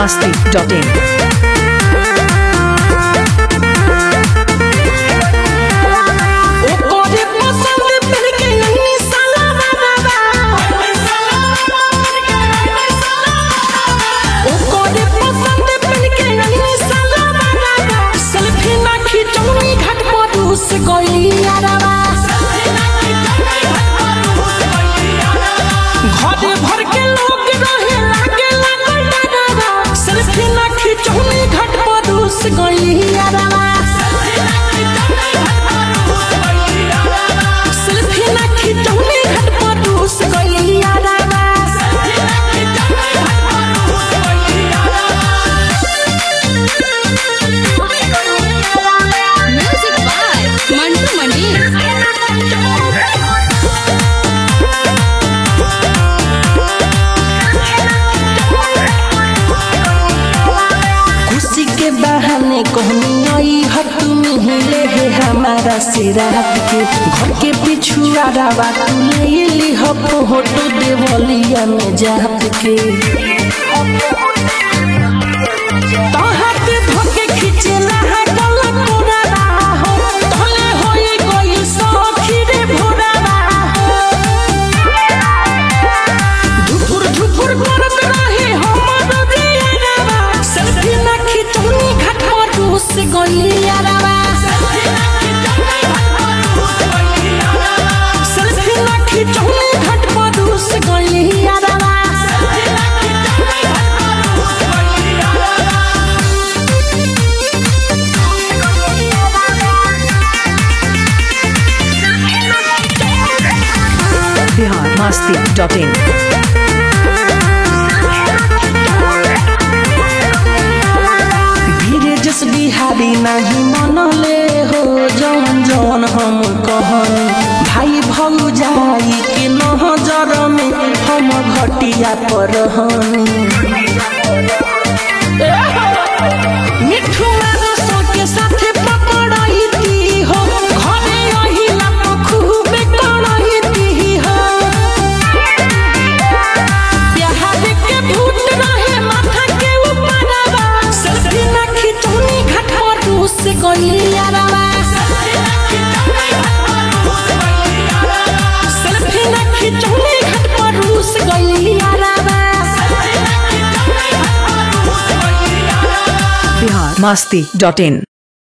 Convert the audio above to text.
masti.in. ओकरे पसंद पर के अन्नी साला बाबा ओकरे पसंद पर के अन्नी साला बाबा सेल्फी ना खिचौनी घाट पर रूस गइली यारवा घरे भर के लोग रहे लागे लागल डरवा सेल्फी ना खिचौनी घाट पर रूस गइली यारवा सेल्फी ना खिचौनी घाट पर रूस गइली यारवा Music by Mantu Mani. खुशी के बहाने कहनी आई ह तुम हिले है हमारा से रात के घर के पिछुआ रावा तू ले ली ह फोटो देवलिया में जात के तोहर के धोके खिचेला है गला कोरावा हो तोले होई गई सखी रे भोरावा हो धुपुर धुपुर करत रहे हमर दियारवा सेल्फी ना खिचौनी घाट पर रूस गइयारवा सेल्फी ना खिचौनी घाट पर रूस गइयारवा Bihar masti.in. धीरे जस बिहारी नहीं मनले हो जौन जौन हम कहनी भाई भौजाई के नजर में हम घटिया पर हनी मिठू मारसो के साथे पकड़ाईती हो घरे अहिला तो खूबे कड़ाईती हो बिहार के भूत रहे माथा के ऊपरवा सेल्फी ना खिचौनी घाट पर रूस गइयारवा सेल्फी ना खिचौनी घाट पर रूस गइयारवा Bihar masti.in.